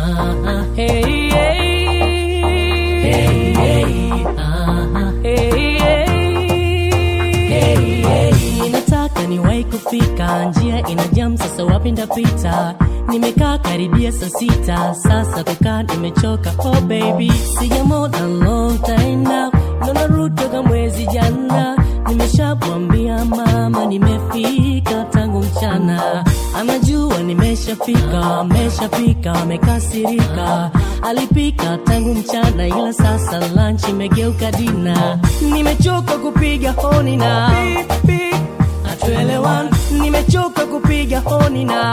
Ah, hey, hey. Hey, hey. Ah, hey, hey. Hey, hey. Nataka niwahi kufika, njia ina jam, sasa wapi ndapita? Nimekaa karibia saa sita, sasa kukaa nimechoka. Oh baby, sijamona long time now, naona rudi toka mwezi jana. Nimeshamwambia mama nimefika tangu mchana, anajua nimeshafika, ameshafika, amekasirika. Alipika tangu mchana, ila sasa lunch imegeuka dina. Nimechoka kupiga honi na hatuelewani, nimechoka kupiga honi na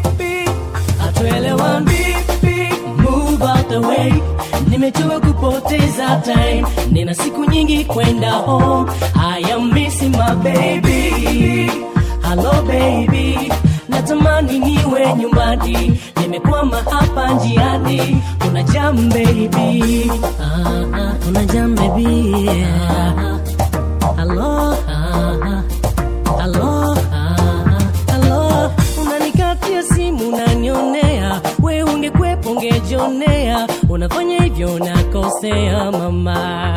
hatuelewani. Move out the way, nimechoka kupoteza time, nina siku nyingi kwenda home. I am missing my baby, hello baby, natamani niwe nyumbani, nimekwama hapa njiani. Kuna jam baby, ah, ah, kuna jam baby, ah, ah, hello, ah, ah. Halo, ah, halo, unanikatia simu unanionea, we ungekwepo ungejionea, unafanya hivyo unakosea mama.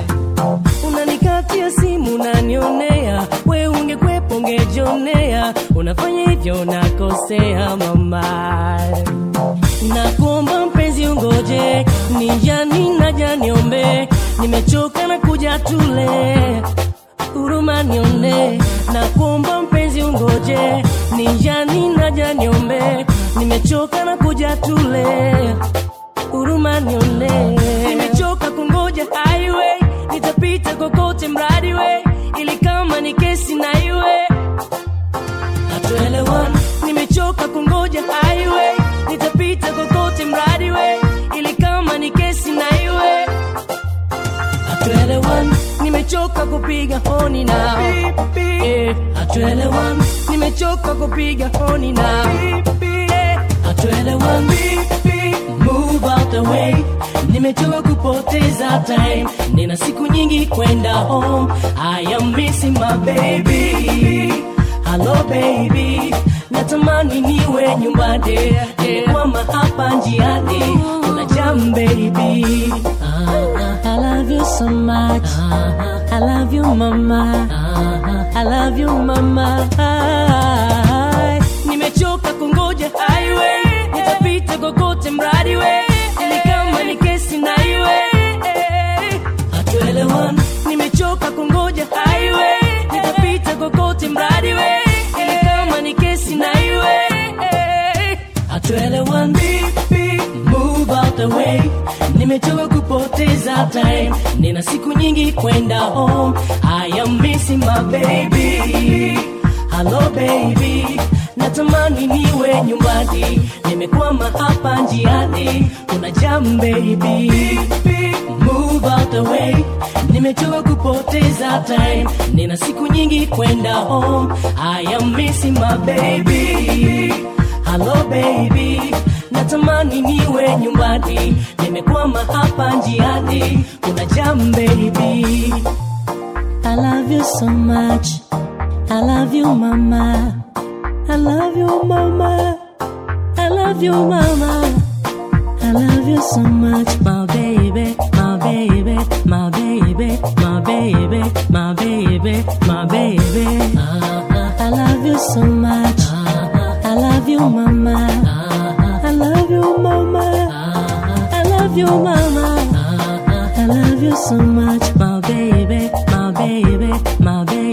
Unanikatia simu unanionea, we ungekwepo ungejionea, unafanya hivyo unakosea mama. Nakuomba mpenzi ungoje, ni jani naja niombe, nimechoka na kuja tule huruma nione, na kuomba mpenzi ungoje, ni jani naja niombe, nimechoka na kuja tule, huruma nione, nimechoka kungoja highway, nitapita kokote mradi we, ili kama ni kesi na iwe hatuelewani, nimechoka kungoja highway, nitapita kokote mradi we, ili kama ni kesi na iwe hatuelewani, nimechoka kupiga honi na Eh, hatuelewani, nimechoka kupiga honi na Eh, hatuelewani, move out the way, nimechoka kupoteza time, nina siku nyingi kwenda home. I am missing my baby, hello baby, natamani niwe nyumbani, nimekwama hapa njiani, kuna jam baby. Ah, ah, I love you so much. I love you, mama. I love you, mama. Nimechoka kungoja highway, nitapita kokote mradi we, ili kama ni kesi na iwe. Hatuelewani, nimechoka kungoja highway, nitapita kokote mradi we, ili kama ni kesi na iwe. Hatuelewani, move out the way, nimechoka kupoteza time, nina siku nyingi kwenda home. I am missing my baby, hello baby, natamani niwe nyumbani, nimekwama hapa njiani, kuna jam baby, move out the way, nimechoka kupoteza time, nina siku nyingi kwenda home. I am missing my baby, hello baby, natamani niwe nyumbani, nimekwama hapa njiani, kuna jam baby. I love you so much. I love you, mama. I love you, mama. I love you, mama. I love you so much, my baby, my baby, my baby, my baby, my baby, my baby. I love you so much. I love you, mama. I love you, mama. I love you, mama. I love you so much, my baby, my baby, my baby.